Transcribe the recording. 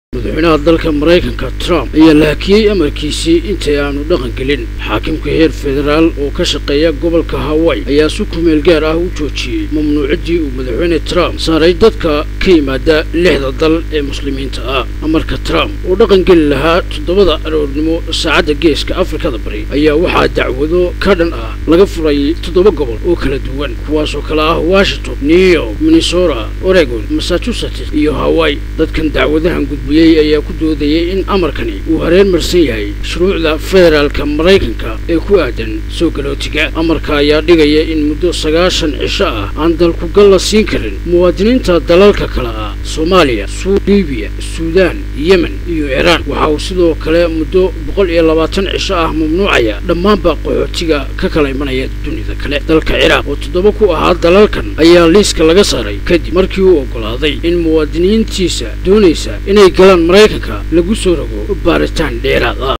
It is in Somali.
madaxweynaha dalka maraykanka trump ayaa lahakiyey amarkiisii intay aanu dhaqan gelin xaakimka heer federaal oo ka shaqeeya gobolka hawaii ayaa si kumeel gaar ah u joojiyey mamnuucaddii uu madaxweyne trump saaray dadka ka yimaada lixda dal ee muslimiinta ah amarka trump oo dhaqan geli lahaa toddobada aroornimo saacadda geeska afrikada bari ayaa waxaa dacwado ka dhan ah laga furay toddoba gobol oo kala duwan kuwaasoo kale ah washington new york minnesota oregon massachusetts iyo hawaii dadkan dacwadahan gudbiyey ayaa ku doodayay in amarkani uu hareen marsan yahay shuruucda federaalka maraykanka ee ku aadan soo galootiga amarka ayaa dhigaya in muddo sagaashan cisho ah aan dalkugal la siin karin muwaadiniinta dalalka kale ah soomaaliya libiya suudaan yemen iyo iiraan waxa uu sidoo kale muddo boqol iyo labaatan cisho ah mamnuucaya dhammaanba qaxootiga ka kala imanaya dunida kale dalka ciraaq oo toddoba ku ahaa dalalkan ayaa liiska laga saaray kadib markii uu oggolaaday in muwaadiniintiisa doonaysa inay galaan maraykanka lagu soo rogo baaritaan dheeraad ah